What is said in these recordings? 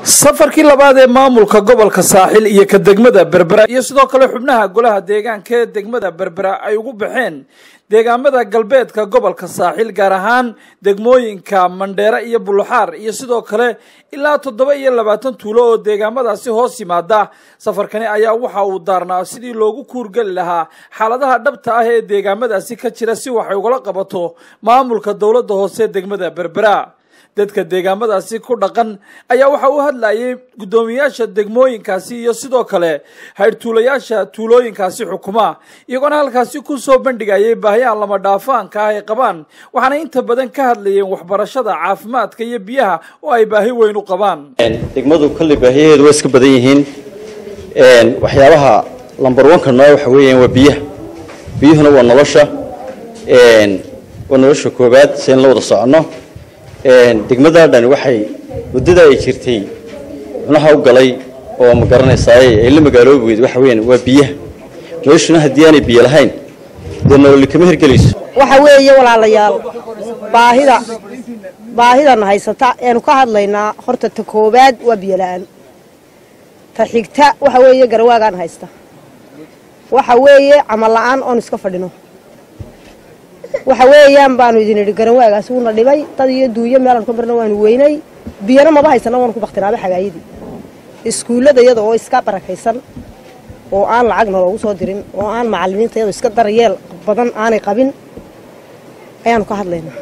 safarkii labaad ee maamulka gobolka saaxil iyo ka degmada berbera iyo sidoo kale xubnaha golaha deegaanka ee degmada berbera ay ugu baxeen deegaamada galbeedka gobolka saaxil gaar ahaan degmooyinka mandheere iyo buluxaar iyo sidoo kale ilaa toddoba iyo labaatan tuulo oo deegaamadaasi hoos yimaada safarkani ayaa waxa uu daarnaa sidii loogu kuurgeli lahaa xaaladaha dhabta ah ee deegaamadaasi ka jira si waxay ugala qabato maamulka dowladda hoose degmada berbera dadka deegaamadaasi ku dhaqan ayaa waxa uu hadlayay guddoomiyaasha degmooyinkaasi iyo sidoo kale haydhtuulayaasha tuulooyinkaasi xukuma iyagoona halkaasi ku soo bandhigayay baahiyaha lama dhaafaanka ah ay qabaan waxaana inta badan ka hadlayeen waxbarashada caafimaadka iyo biyaha oo ay baahi weyn u qabaan degmadu kolley baahiyaheedu waa iska badan yihiin waxyaabaha lambar wanka noo waxa weeyaan waa biyaha biyuhuna waa nolosha waa nolosha koobaad si in la wada soconno degmada dhani waxay muddada ay jirtay xubnaha u galay oo ma garanaysaay ay la magaaloobi weyd waxa weeyaan waa biyaha noloshuna haddii aanay biyo lahayn dee nololi kama hirgelayso waxa weeye walaalayaal baahida baahidana haysata eenu ka hadlaynaa horta ta koowaad waa biyo la-aan ta xigta waxa weeye garawaagaan haysta waxa weeye camal la-aan oon iska fadhino waxa weeyaan baanu idin idhi garanwaagaasi wuuna dhibay dad iyo duunyo meelaan ka marna waanu weynay biyana maba haysana waanu ku baktinaaba xagaayadii iskuullada iyada oo iska barakaysan oo aan lacagna loogu soo dirin oo aan macalimiinta iyadoo iska daryeel badan aanay qabin ayaanu ka hadlaynaa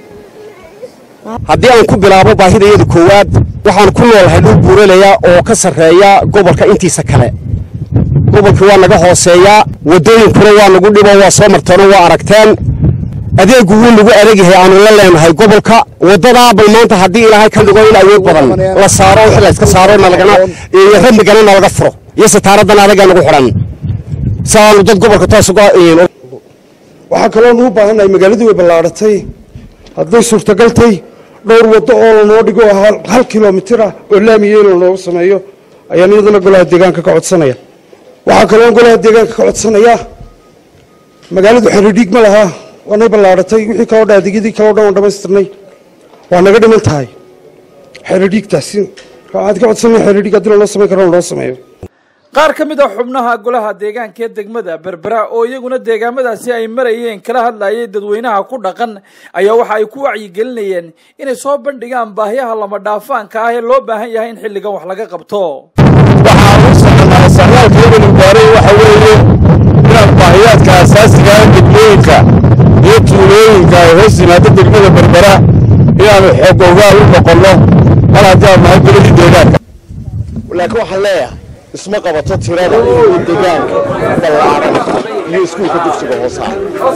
haddii aan ku bilaabo baahida iyada koowaad waxaan ku noolahay dhul buuralaya oo ka sarreeya gobolka intiisa kale gobolkii waa naga hooseeyaa waddooyinkuna waa nagu dhibo waa soo marteenoo waa aragteen adeegu wuu nagu adagyahay aanu la leenahay gobolka waddadaa bal maanta haddii ilaahay ka dhigo in awood badan la saaro wixii la iska saaro nalagana iyo ramigana nalaga furo iyo sitaaraddan adagaa nagu xidhan si aanu dad gobolka toos uga waxaa kaloonu u baahannahay magaaladii way ballaadhatay hadday suurtagaltay dhowr waddo oo lanoo dhigo hal kilomitir ah oo laamiya in lanoogu sameeyo ayaan iyadana golaha deegaanka ka codsanaya waxaa kaloon golaha deegaanka ka codsanaya magaaladu xeridhiig ma lahaa waanay ballaadhatay wixii kaloo dhan adeegyadii kaloo dhan waan dhamaystirnay waa naga dhiman tahay xeridhiigtaasi waxaad ka codsanaya xeridhiig haddii lanoo samayn karo lanoo sameeyo qaar ka mid a xubnaha golaha deegaanka ee degmada berbera oo iyaguna deegaamadaasi ay marayeen kala hadlayay dadweynaha ku dhaqan ayaa waxa ay ku wacyigelinayeen inay soo bandhigaan baahiyaha lama dhaafaanka ah ee loo baahan yahay in xilligan wax laga qabto waxaan u soconaa saraalka ibnu baaray waxa weeye inaan baahiyaadka asaasiga ah degmooyinka iyo tuulooyinka ay hoos yimaado degmada berbera inaanu xoog ogaal u noqonno mar haddii aan nahay goladii deegaanka laakiin waxaan leeyahay isma qabato tirada iyo deegaanka ballaaran iyo iskuulka dugsiga hoosaa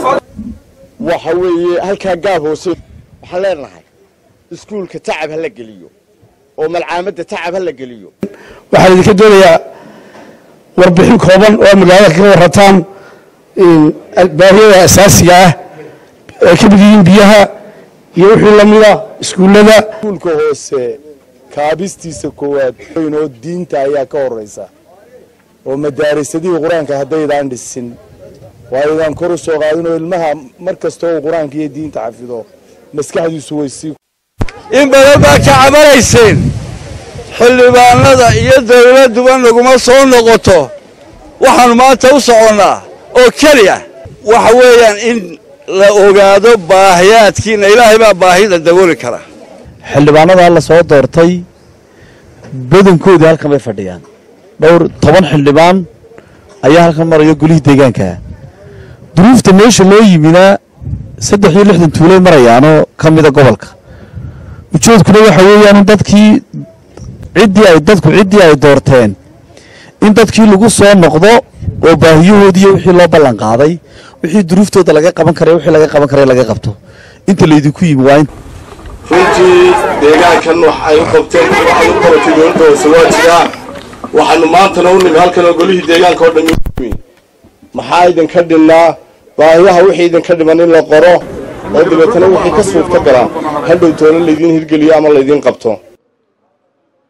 waxa weeye halkaa gaab hoose waxaan leenahay iskuulka tacab ha la geliyo oo malcaamadda tacab ha la geliyo waxaan idinka doonayaa warbixin kooban oo magaalada kaga warrataan baahiyada asaasiga ah ay ka mid yihiin biyaha iyo wixii la mida iskuullada iskuulka hoose kaabistiisa koowaad oo diinta ayaa ka horraysa oo madaarisadihii qur-aanka haddaydaan dhisin waaydaan kor u soo qaadin oo ilmaha mar kasta uu qur-aanka iyo diinta xafido maskaxdiisu way sii in badan baa ka cabanayseen xildhibaanada iyo dawladduba naguma soo noqoto waxaannu maanta u soconnaa oo keliya waxa weeyaan in la ogaado baahiyaadkiina ilaahay baa baahida dabooli kara xildhibaanada la soo doortay badankoodii halkan bay fadhiyaan dhowr toban xildhibaan ayaa halkan maraya golihii deegaanka duruufta meesha loo yimina saddex iyo lixdan tuulay marayaanoo ka mida gobolka ujeedkuna waxa weeyaan in dadkii ciddii ay dadku ciddii ay doorteen in dadkii lagu soo noqdo oo baahiyahoodiiyo wixii loo ballan qaaday wixii duruuftooda laga qaban karay wixii laga qaban karay laga qabto inta laydinku yimi waa in runtii deegaankan wax ay u qabteen waxay u qabatay dowladda hoose waa jiraa waxaanu maantana u nimi halkan oo golihii deegaanka oo dhan yimi maxaa idinka dhinnaa baahiyaha wixii idinka dhiman in la qoro oo dabeetana wixii ka suurta galaa hadhow toona laydiin hirgeliyo ama laydiin qabto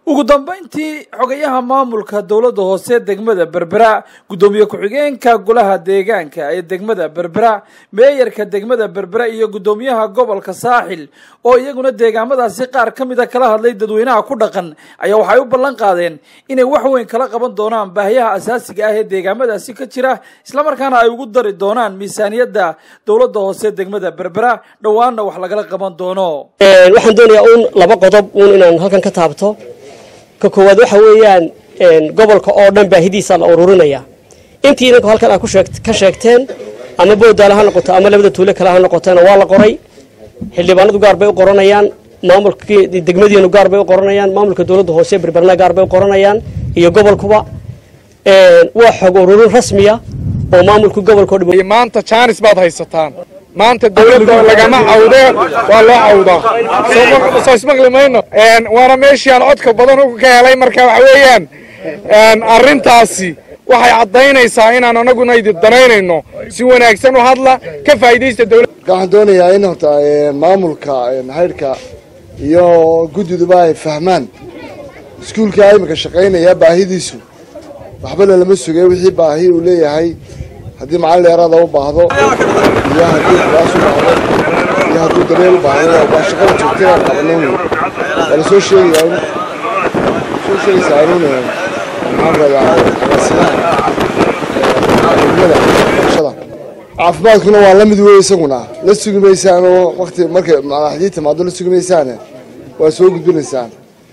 ugu dambeyntii xogayaha maamulka dowladda hoose degmada berbera guddoomiye ku-xigeenka golaha deegaanka ee degmada berbera meeyarka degmada berbera iyo guddoomiyaha gobolka saaxil oo iyaguna deegaamadaasi qaar ka mida kala hadlay dadweynaha ku dhaqan ayaa waxay u ballan qaadeen inay wax weyn kala qaban doonaan baahiyaha asaasiga ah ee deegaamadaasi ka jira islamarkaana ay ugu dari doonaan miisaaniyadda dowladda hoose degmada berbera dhowaanna wax lagala qaban doono waxaan doonayaa uun laba qodob uun inaan halkan ka taabto ka koowaad waxa weeyaan gobolka oo dhan baahidiisa la ururinaya intii idinku halkan aad ka sheegteen ama boodaale ha noqoto ama labada tuule kale ha noqotona waa la qoray xildhibaanadu gaar bay u qoranayaan maamulka degmadiinu gaar bay u qoranayaan maamulka dowladda hoose berberna gaar bay u qoranayaan iyo gobolkuba waa xog ururin rasmiya oo maamulka gobolka maanta jaanis baad haysataan maanta dawladda lagama cawdee waa loo cawdaa soo ismaqli mayno waana meeshii aan codka badan ka helay marka waxa weeyaan arrintaasi waxay caddaynaysaa inaan anaguna idin danaynayno si wanaagsan u hadla ka faa'iidaysta dawladda waxaan doonayaa in horta maamulka haydhka iyo guddiduba ay fahmaan iskuulkaa imika shaqaynaya baahidiisu waxba lalama sugay wixii baahi uu leeyahay haddii macallin dheeraada u baahdo iyo haddii kulaas u baahdo iyo hadduu daryeel u baahdo waa shaqada joogta inaan qabanno wey waa lasoo sheegayaa soo sheegaysaa anuun maxaan radaa agaasimaha degmada barashada caafimaadkuna waa la mid wey isaguna la sugi maysaan oo wakti markay madaxdii timaado la sugi maysaane waa soo gudbinaysaan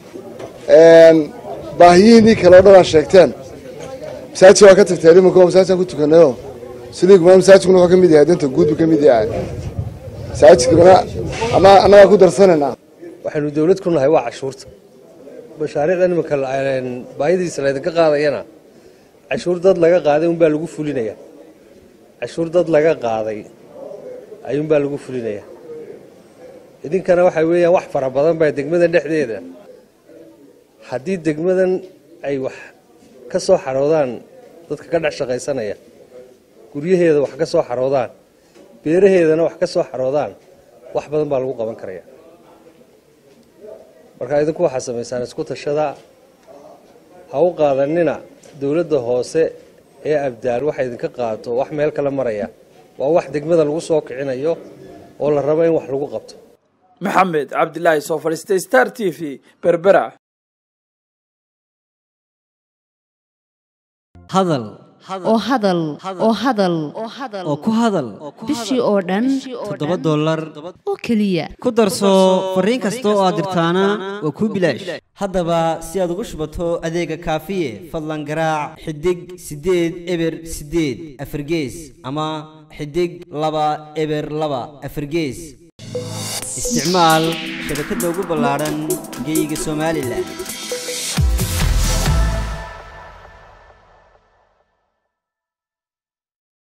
baahiyihiinii kale oo dhan aad sheegteen masaajid waa ka tagteen iminka masaajidaan ku tukanayo siliiguma masaajidkuna wuxuu ka mid yahay danta guud buu ka mid yahay masaajidkuna ama annagaa ku darsanaynaa waxaynu dawlad ku nahay waa cashuurta mashaariicda iminka baahidiisa laydinka qaadayana cashuur dad laga qaaday unbaa lagu fulinaya cashuur dad laga qaaday ayuunbaa lagu fulinaya idinkana waxa weeyaan wax fara badan baa degmadan dhexdeeda haddii degmadan ay wax ka soo xaroodaan dadka ka dhex shaqaysanaya guryaheeda wax ka soo xaroodaan beeraheedana wax ka soo xaroodaan wax badan baa lagu qaban karaya marka idinku waxaa samaysaan isku tashada ha u qaadanina dowladda hoose ee abdaal waxa idinka qaato wax meel kale maraya waa wax degmada lagu soo kicinayo oo la rabo in wax lagu qabto maxamed cabdilaahi soo fadhiistay star t v berbera hadal oo hadal oo hadal oo ku hadal bishii oo dhan toddoba dollar oo keliya ku darso fariin kasta oo aad dirtaana waa kuu bilaash haddaba si aad ugu shubato adeega kaafiye fadlan garaac xidig siddeed eber siddeed afargees ama xidig laba eber laba afargees isticmaal shabakadda ugu ballaadhan geeyiga somalilan